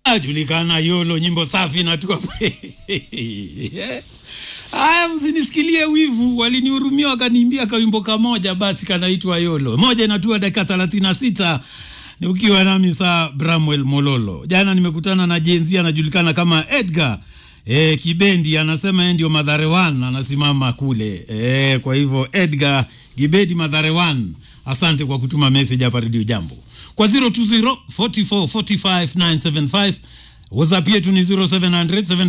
Ajulikana Yolo, nyimbo safi na tuko Haya, msinisikilie wivu, walinihurumia wakaniimbia kawimbo kamoja basi kanaitwa Yolo. Moja inatua dakika thelathini na sita ni ukiwa nami saa Bramwell Mololo. Jana nimekutana na jenzi anajulikana kama Edgar e, Kibendi, anasema yeye ndio Madhare One, anasimama kule e, kwa hivyo Edgar Kibendi Madhare One, asante kwa kutuma message hapa Radio Jambo kwa 020 44 45 975 WhatsApp yetu ni 0700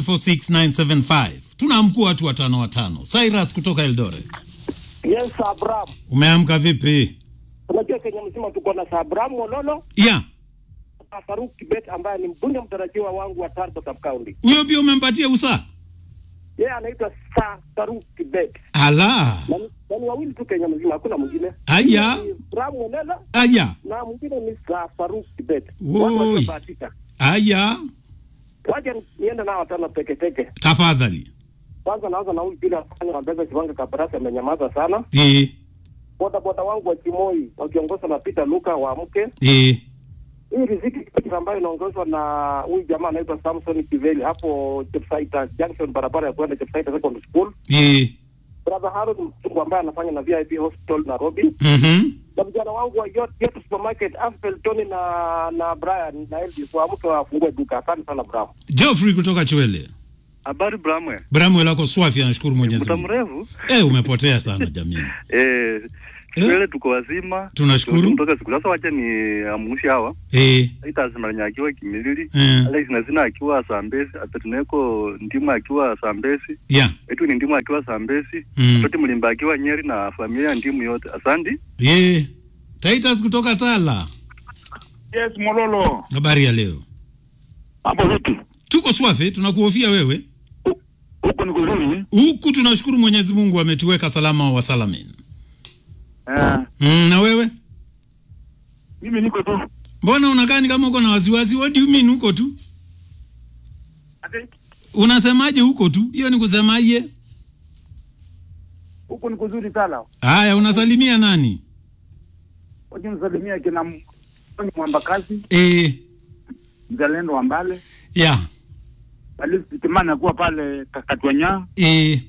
746 975. Tunaamkua watu watano watano. Cyrus kutoka Eldoret, Yes, Abraham. umeamka vipi? Unajua Kenya mzima tuko na Abraham Mololo Yeah, na Faruk Kibet ambaye ni mbunge mtarajiwa wangu wa Tarbo Sub County. huyo pia umempatia usaa? Yeye anaitwa Sa Faruk Kibet. Ala, Na ni- na ni wawili tu Kenya mzima, hakuna mwingine. Aya. Ni Abraham Mololo aya na mwingine ni Sa Faruk Kibet. Woi. Watu waliobahatika. aya, Waje niende nao watano peke peke. tafadhali. Kwanza naanza na huyu bila afanya Wambeza Kibanga Kabarasi amenyamaza sana. Eh, Boda boda wangu wa Kimoi wakiongozwa na Peter Luka wa mke. eh, hii riziki Kipetra ambayo inaongozwa na huyu jamaa anaitwa Samson Kiveli hapo Chepsaita Junction, barabara ya kwenda Chepsaita Secondary School. eh, Brother Harold Msungu ambaye anafanya na VIP Hospital Nairobi, mhm, na vijana wangu wa Yot Yot Supermarket Aspel Tony na na Brian na Elvis wa mtu afungue duka. Asante sana Bravo. Geoffrey kutoka Chwele. Habari Bramwe, Bramwell ako swafi, anashukuru Mwenyezi muda Mungu. mrefu Eh, umepotea sana jamii. eh, Shwele tuko wazima, Tunashukuru. kutoka siku sasa. Wacha ni amushi hawa Eh, itazimalanya akiwa Kimilili eh, Alex Nazina akiwa Sambesi, Apetineko Ndimu akiwa Sambesi, yeah. Etu ni Ndimu akiwa Sambesi, Mm. Toti Mlimba akiwa Nyeri na familia ya Ndimu yote. Asante. Eh, Titus kutoka Tala. Yes, Mololo. Habari ya leo? Hapo vipi? Tuko swafi, tunakuhofia wewe. Huko ni kuzuri. Huku tunashukuru Mwenyezi Mungu ametuweka salama wa salamin. Eh, Mm, na wewe? mimi niko tu. Mbona unakaa ni kama uko na wasiwasi? What do you mean huko tu? Ate, Unasemaje huko tu? Hiyo ni kusemaje? Huko ni kuzuri sana. Haya, unasalimia nani? Wacha nisalimia kina M- Mwamba Kazi, Eh, mzalendo wa Mbale, ya. Alisi Kimani akuwa pale Kakatwanya Eh,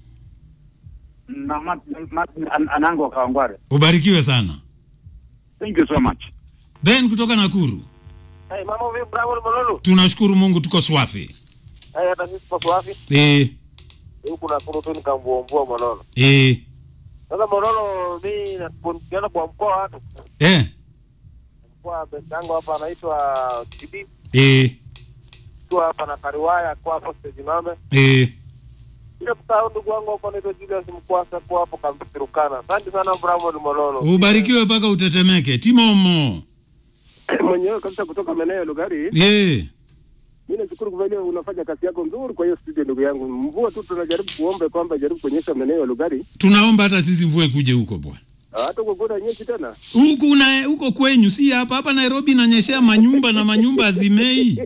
na Martin Martin An- Anango wa Kawangware. ubarikiwe sana. Thank you so much. Ben kutoka Nakuru. Hey, mambo vipi Bravo Mololo? Tunashukuru Mungu tuko swafi. Hey, hata sisi tuko wapi? Eh, Huku na kuru tu nikamvuombua Mololo. eh, Sasa Mololo, mimi nakuona kwa mkoa watu. eh, Kwa besango hapa anaitwa Kibi. eh, Kwa hapa na Kariwaya kwa hapo stage mame. eh. Bila kusahau ndugu wangu hapo anaitwa Julius Mkwasa kwa hapo Kampitirukana. Asante sana Bravo Mololo. Ubarikiwe mpaka utetemeke. Timomo. mwenyewe kabisa kutoka maeneo ya Lugari. Eh, Mimi nashukuru kwa vile unafanya kazi yako nzuri kwa hiyo studio, ndugu yangu. Mvua tu tunajaribu kuombe kwamba jaribu kuonyesha maeneo ya Lugari, tunaomba hata sisi mvue kuje huko bwana. hata kwa kuna nyeshi tena. Huku na huko kwenyu, si hapa hapa Nairobi inanyeshea manyumba na manyumba azimei.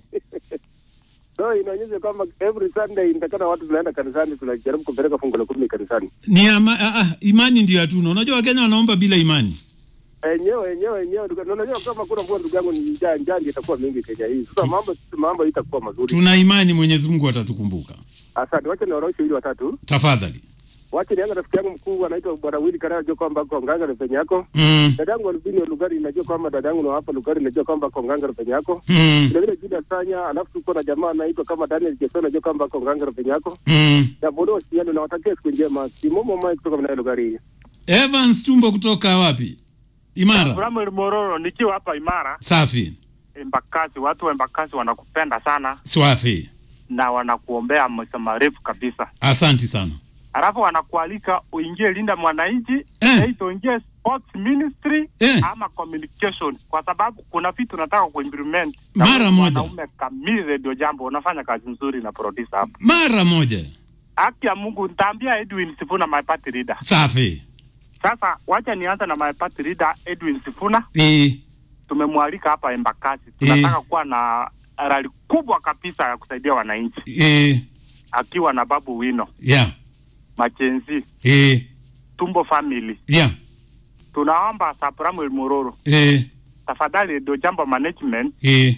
So inaonyesha kwamba every Sunday inatakana watu tunaenda kanisani, tunajaribu kupeleka fungu la kumi kanisani. Ni ama, ah, ah, imani ndio hatuna. Unajua Wakenya wanaomba bila imani. Enyewe enyewe enyewe, ndugu- na unajua kama kuna mvua, ndugu yangu, ni njaa njaa ndio itakuwa mingi Kenya hii. Sasa mambo mambo itakuwa mazuri. Tuna imani Mwenyezi Mungu atatukumbuka. Asante, wacha nioroshe ili watatu. Tafadhali. Wacha nianza rafiki yangu mkuu anaitwa Bwana Willy Karaya, najua kwamba ako nganga na penye yako. Mm, Dadangu Albino Lugari, najua kwamba dadangu na hapa Lugari, najua kwamba ako nganga na penye yako. mm, vile vile Julius Sanya, alafu tuko na jamaa anaitwa kama Daniel Jeso, najua kwamba ako nganga penye yako mm. na bodo siano, na watakia siku njema. Simomo Mike kutoka mnayo lugari. Evans Tumbo kutoka wapi? Imara. Bramwel Mororo, nikiwa hapa Imara Safi. Embakasi, watu wa Embakasi wanakupenda sana Swafi. na wanakuombea maisha marefu kabisa, Asanti sana. alafu wanakualika uingie Linda Mwananchi Eh. eh. uingie sports ministry Eh. ama communication, kwa sababu kuna vitu nataka kuimplement Mara wewe moja. Mwanaume kamili Radio Jambo, unafanya kazi nzuri na producer hapa. Mara moja. Haki ya Mungu, nitaambia Edwin Sifuna my party leader. Safi. Sasa wacha nianze na my party leader Edwin Sifuna. Eh, tumemwalika hapa Embakasi. Tunataka kuwa na rali kubwa kabisa ya kusaidia wananchi, eh, akiwa na Babu Wino, yeah. Machenzi, Eh, Tumbo family. yeah. Tunaomba Sapramuel Mororo, Eh, tafadhali ndio jambo management eh,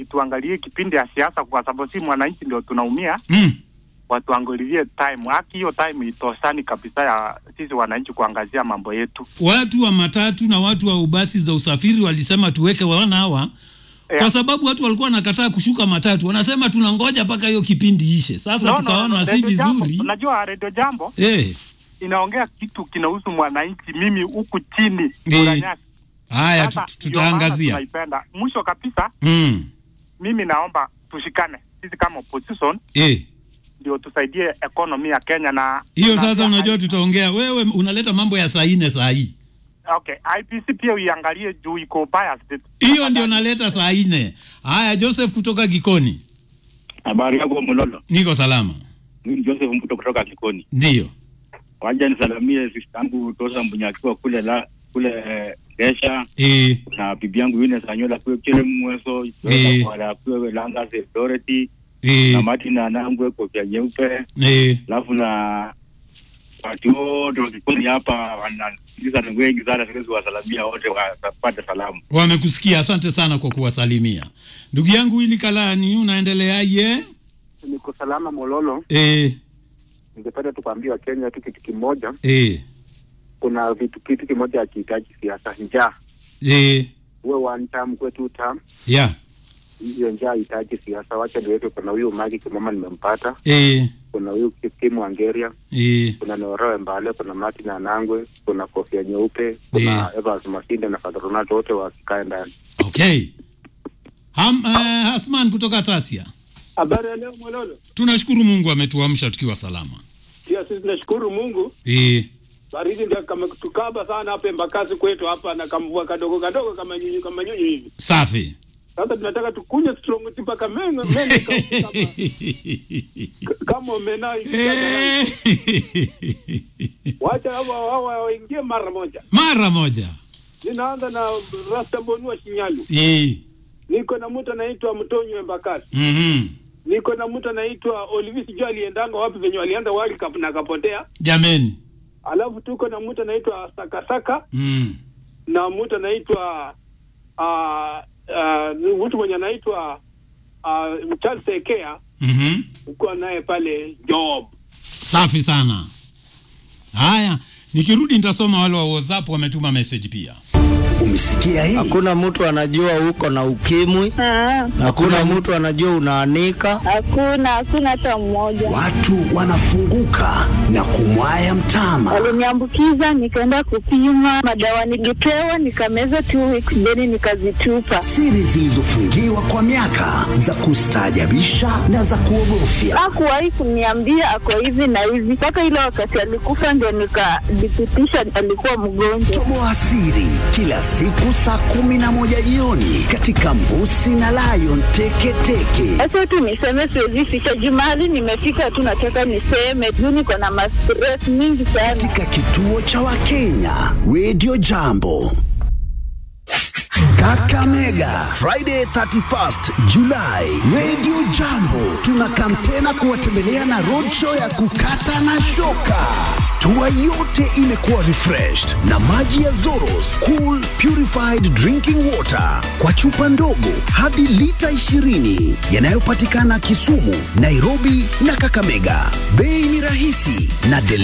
tuangalie kipindi ya siasa, kwa sababu si mwananchi ndio tunaumia. mm. Watuangalilie time, haki hiyo time itosani kabisa ya sisi wananchi kuangazia mambo yetu. watu wa matatu na watu wa ubasi za usafiri walisema tuweke wana hawa Eh, kwa sababu watu walikuwa wanakataa kushuka matatu, wanasema tunangoja mpaka hiyo kipindi ishe. Sasa no, no, tukaona no, si Radio Jambo, vizuri Unajua Radio Jambo eh. inaongea kitu kinahusu mwananchi, mimi huku chini Eh, Murang'a. Haya, Sasa, tut- ndio maana tutaangazia tunaipenda. Mwisho kabisa, mm. mimi naomba tushikane sisi kama opposition eh. ndio tusaidie economy ya Kenya na Hiyo na- sasa, na- unajua tutaongea. Wewe unaleta mambo ya saa nne saa hii, Okay, IPC pia uiangalie juu iko biased. hiyo ndio naleta saa nne. Haya, Joseph kutoka Kikoni, Habari yako Mololo, niko salama. mimi ni Joseph Mbuto kutoka Kikoni. Ndio Waja nisalamie sister yangu Tosa Mbunyaki kule la kule eh, Gesha eh. na bibi yangu Yune Sanyola kule kile mweso Eh. kwa kule Langa Dorothy na Eh. Martin Anangwe kofia nyeupe Eh. alafu na watu wote wa Kikoni hapa wanasikiliza ni wengi sana, siwezi wasalamia wote wapate salamu. Wamekusikia, asante sana kwa kuwasalimia ndugu yangu Wili Kalani, unaendeleaje? Niko salama Mololo. Eh. Ningependa tu kuambia Wakenya tu kitu kimoja, Eh. kuna vitu kitu kimoja hakihitaji siasa, njaa. Eh. Uwe one term, kuwe two term, Yeah. hiyo njaa hahitaji siasa. Wacha niweke, kuna huyu Magi Kimama nimempata, Eh. kuna huyu Kim Wangeria, Eh. kuna Noroe Mbale, kuna Martin Anangwe, kuna Kofia Nyeupe, kuna Evans Masinde na Father Ronaldo, wote wasikae ndani. Okay. Ham, eh, Hasman kutoka Tasia. Habari ya leo Mololo. Tunashukuru Mungu ametuamsha tukiwa salama. Pia sisi tunashukuru Mungu. Eh. Baridi ndio kama kutukaba sana hapa Embakasi kwetu hapa na kamvua kadogo kadogo kama nyunyu kama nyunyu hivi. Safi. Sasa tunataka tukunywe strong tea mpaka meno meno kama, kama omena hivi. Eh. Wacha hawa hawa waingie mara moja. Mara moja. Ninaanza na Rasta Bonua Shinyalu. Eh. Niko na mtu anaitwa Mtonyo Embakasi. Mhm. Niko na mtu anaitwa Olivis Sijui aliendanga wapi venye walienda World Cup na akapotea. Jameni. Alafu tuko na mtu anaitwa Sakasaka. Mm. na mtu anaitwa uh, uh, mtu mwenye anaitwa uh, Charles Ekea Mhm. uko naye pale Job. Safi sana. Haya, nikirudi nitasoma wale wa WhatsApp wametuma message pia. Umesikia hii? Hakuna mtu anajua uko na ukimwi, Ah, hakuna mtu anajua unaanika. hakuna hakuna hata mmoja. Watu wanafunguka na kumwaya mtama. Waliniambukiza, nikaenda kupima madawa, nilipewa nikameza two weeks, then nikazitupa. Siri zilizofungiwa kwa miaka za kustaajabisha na za kuogofya. Hakuwahi kuniambia ako hivi na hivi, mpaka ile wakati alikufa ndio nikadhibitisha alikuwa mgonjwa. Toboa siri kila siku saa kumi na moja jioni katika Mbusi na Lion Teketeke. Sasa tu niseme, siwezi ficha jumali, nimefika tu, nataka niseme juu niko na mastress mingi sana. Katika kituo cha Wakenya Radio Jambo. Kakamega Friday 31st July Radio Jambo tunakam tena kuwatembelea na roadshow ya kukata na shoka. Tua yote imekuwa refreshed na maji ya Zoros Cool Purified Drinking Water kwa chupa ndogo hadi lita 20 yanayopatikana Kisumu, Nairobi na Kakamega. Bei ni rahisi na deli